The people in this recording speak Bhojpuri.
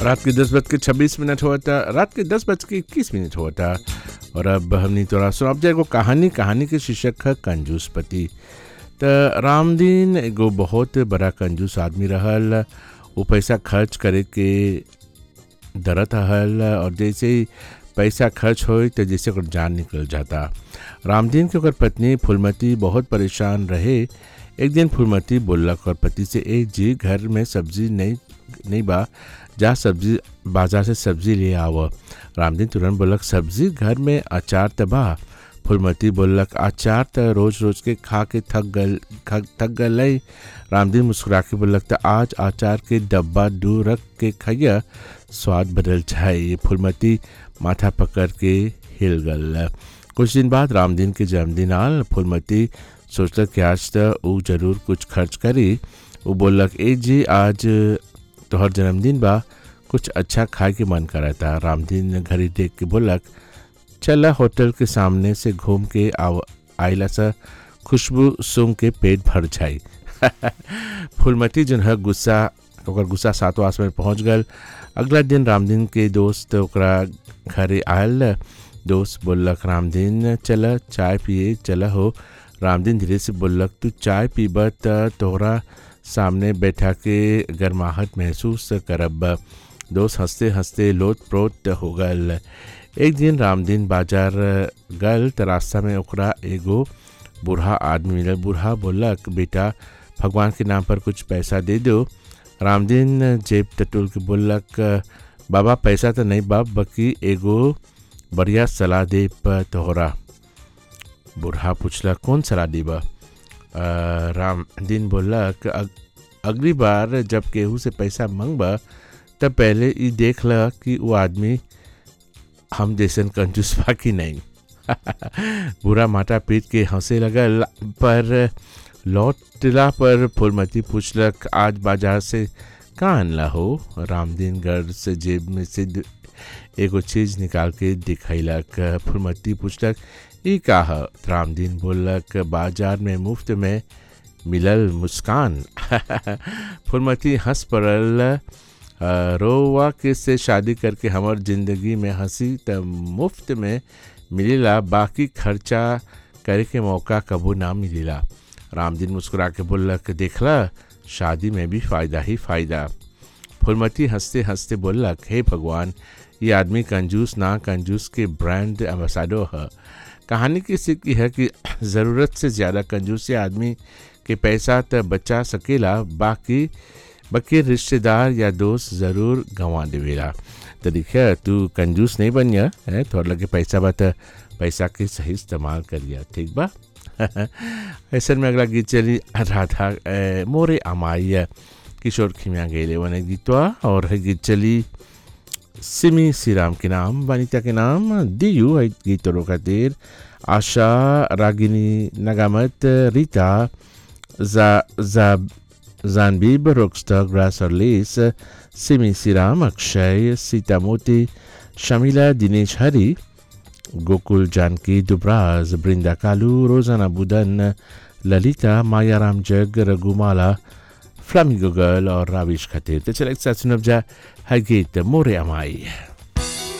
रात के दस बज के छब्बीस मिनट हुआ था रात के दस बज के इक्कीस मिनट हुआ था और अब हमने तो सुना अब एगो कहानी कहानी के शीर्षक है कंजूस पति त रामदीन एगो बहुत बड़ा कंजूस आदमी रहल वो पैसा खर्च करे के दरत हल और जैसे ही पैसा खर्च हो तो जैसे ओकर जान निकल जाता रामदीन के ओकर पत्नी फुलमती बहुत परेशान रहे एक दिन फुलमती बोलक और पति से ए जी घर में सब्जी नहीं नहीं बा जा सब्जी बाजार से सब्जी ले आव रामदीन तुरंत बोलक सब्जी घर में अचार त बा फुलमती बोलक अचार त रोज रोज के खा के थक गल थक गल रामदीन मुस्कुरा के बोलक त आज अचार के डब्बा दू रख के खैया स्वाद बदल जाए फुलमती माथा पकड़ के हिल गल कुछ दिन बाद रामदीन के जन्मदिन आल फुलमती सोचलक कि आज त ऊ जरूर कुछ खर्च करी वो बोलक ए जी आज तोहर जन्मदिन बा कुछ अच्छा खाए के मन करा था रामदीन घड़ी देख के बोलक चला होटल के सामने से घूम के आइला सा खुशबू सूंघ के पेट भर जाई फुलमती जन है गुस्सा ओकर गुस्सा सातों आस में पहुँच गल अगला दिन रामदीन के दोस्त ओकरा घरे आयल दोस्त बोलक रामदीन चल चाय पिए चल हो रामदीन धीरे से बोलक तू चाय पीब त तोहरा सामने बैठा के गर्माहट महसूस करब दोस्त हंसते हंसते लोट प्रोत हो गल एक दिन रामदीन बाजार गल त रास्ता में ओकरा एगो बूढ़ा आदमी मिलल बूढ़ा बोलक बेटा भगवान के नाम पर कुछ पैसा दे दो रामदीन जेब टटोल के बोलक बाबा पैसा तो नहीं बाप बल्कि एगो बढ़िया सलाह दे तोहरा बूढ़ा पूछला कौन सलाह देबा रामदीन बोलक अग, अगली बार जब केहू से पैसा मंगबा तब पहले ये देख ल कि वो आदमी हम जैसन कंजूस बा कि नहीं बुरा माटा पीट के हंसे लगल पर लौटला पर फुलमती पूछलक आज बाजार से कहाँ अनला हो रामदीन घर से जेब में से एगो चीज निकाल के दिखैलक फुलमती पूछलक ई का है रामदीन बोलक बाजार में मुफ्त में मिलल मुस्कान फुलमती हंस पड़ल रोवा के से शादी करके हमार जिंदगी में हंसी त मुफ्त में मिलेला बाकी खर्चा करे के मौका कबू ना मिलेला रामदीन मुस्कुरा के बोलक देखला शादी में भी फ़ायदा ही फ़ायदा फुलमती हंसते हंसते बोलक हे भगवान ये आदमी कंजूस ना कंजूस के ब्रांड एम्बेसडर है कहानी की सीख है कि ज़रूरत से ज़्यादा कंजूसी आदमी के पैसा त बचा सकेला बाकी बाकी रिश्तेदार या दोस्त ज़रूर गंवा देवेला तो देखिए तू कंजूस नहीं बन गया है थोड़ा लगे पैसा बा तो पैसा के सही इस्तेमाल करिए ठीक बा ऐसा में अगला गीत चली राधा मोरे अमाई किशोर खिमिया गेले वन गीतवा और है गीत चली सिमी श्रीराम के नाम वनिता के नाम दियू है गीतों का देर आशा रागिनी नगामत रीता जा जा जानबीब रोक्स्टर ग्रास और लेस सिमी श्रीराम अक्षय सीता मोती शमीला दिनेश हरी गोकुल जानकी दुबराज बृंदा कालू रोजाना बुदन ललिता मायाराम जग रघुमाला फ्लामिगो गर्ल और राविश खतीर तो चले एक साथ सुनब जा है गीत मोरे अमाई